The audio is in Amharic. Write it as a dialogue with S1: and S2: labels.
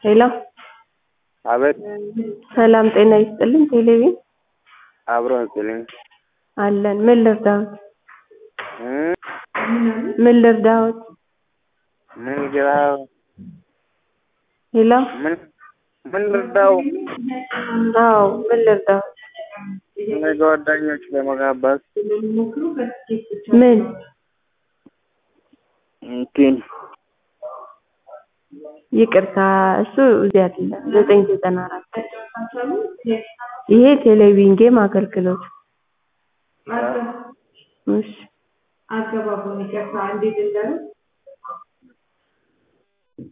S1: ሄሎ
S2: አቤት
S1: ሰላም ጤና ይስጥልኝ ቴሌቪዥን
S2: አብሮ ይስጥልኝ
S1: አለን ምን ልርዳዎት
S2: እ
S1: ምን ልርዳዎት
S2: ምን ግራው
S1: ሄሎ
S2: ምን ምን ልርዳው
S1: አዎ ምን ልርዳዎት
S2: ለጓደኞች ለመጋበዝ
S1: ምን
S2: እንትን
S1: ይቅርታ እሱ እዚህ አይደለም ዘጠኝ ዘጠና አራት ይሄ ቴሌቪዥን ጌም አገልግሎት እሺ
S3: አገባቡን ይቅርታ እንዴት እንዳሉ